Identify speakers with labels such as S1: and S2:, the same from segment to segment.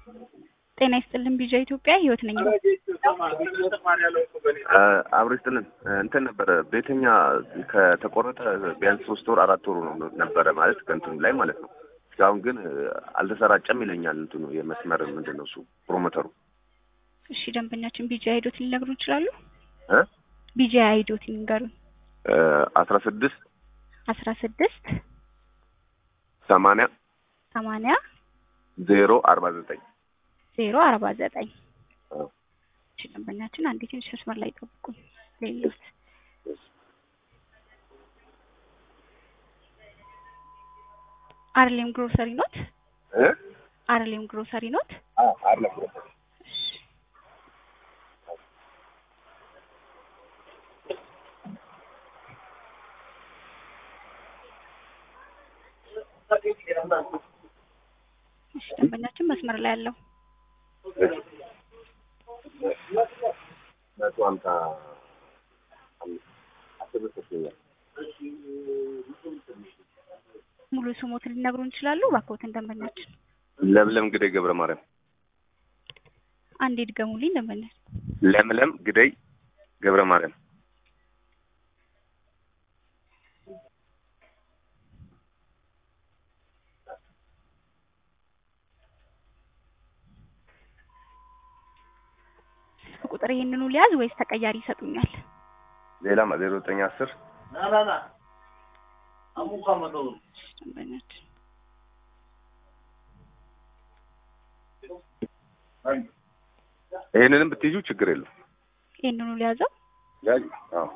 S1: ጤና ይስጥልን ቢጃ ኢትዮጵያ ህይወት ነኝ።
S2: አብሮ ይስጥልን እንትን ነበረ ቤተኛ ከተቆረጠ ቢያንስ ሶስት ወር አራት ወሩ ነው ነበረ ማለት ከእንትኑ ላይ ማለት ነው። እስካሁን ግን አልተሰራጨም ይለኛል እንትኑ የመስመር ምንድን ነው እሱ ፕሮሞተሩ።
S1: እሺ ደንበኛችን ቢጃ አይዶት ሊነግሩ ይችላሉ?
S2: እ
S1: ቢጃ አይዶት ይንገሩን።
S2: አስራ ስድስት
S1: አስራ ስድስት
S2: ሰማንያ
S1: ሰማንያ
S2: ዜሮ አርባ ዘጠኝ
S1: ዜሮ አርባ ዘጠኝ እሺ ደንበኛችን አንዴ ትንሽ መስመር ላይ ጠብቁኝ። ሌሎት አርሌም ግሮሰሪ ኖት? አርሌም ግሮሰሪ ኖት?
S2: አርለም
S1: እሺ ደንበኛችን መስመር ላይ ያለው
S2: መቶ ሀምሳ አስር ብር ሰጥቶኛል።
S1: ሙሉ ስሞትን ሊነግሩን ይችላሉ? እባክዎትን ደንበኛችን
S2: ለምለም ግደይ ገብረ ማርያም።
S1: አንዴ ድገሙልኝ ደንበኛችን።
S2: ለምለም ግደይ ገብረ ማርያም።
S1: ስልክ ቁጥር ይሄንኑ ሊያዝ ወይስ ተቀያሪ ይሰጡኛል?
S2: ሌላም ዜሮ ዘጠኝ አስር
S1: ደንበኛችን
S2: ይሄንንም ብትይዙ ችግር የለም።
S1: ይሄንኑ ሊያዘው
S2: ያዥ። አዎ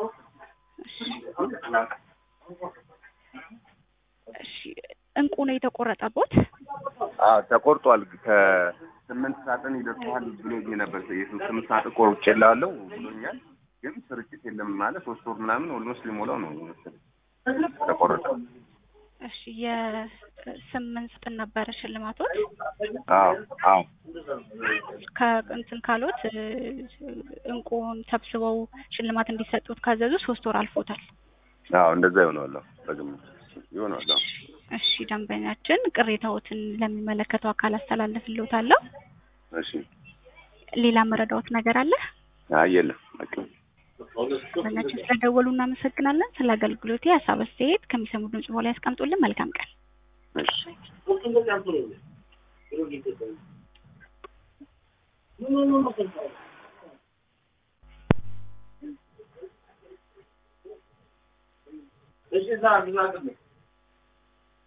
S1: እሺ እንቁ ነው የተቆረጠቦት?
S2: አዎ ተቆርጧል። ከስምንት ሳጥን ይደርሰዋል ብሎኝ ነበር። የስምንት ሳጥን ቆርጬልሃለሁ ብሎኛል። ግን ስርጭት የለም ማለት ሶስት ወር ምናምን ኦልሞስት ሊሞላው ነው መሰለኝ ተቆረጠ።
S1: እሺ የስምንት ስጥን ነበረ ሽልማቶች
S2: አዎ አዎ
S1: ከእንትን ካሎት እንቁን ሰብስበው ሽልማት እንዲሰጡት ካዘዙ ሶስት ወር አልፎታል።
S2: አዎ እንደዛ ይሆናል። በግምት ይሆናል። አዎ
S1: እሺ ደንበኛችን ቅሬታዎትን ለሚመለከተው አካል አስተላልፍልዎታለሁ።
S2: እሺ
S1: ሌላ መረዳዎት ነገር አለ?
S2: አይ የለም በቃ
S1: ደንበኛችን ስለደወሉ እናመሰግናለን። ስለ አገልግሎቴ ሀሳብ አስተያየት ከሚሰሙ ድምጽ በኋላ ያስቀምጡልን። መልካም ቀን።
S2: እሺ
S3: እሺ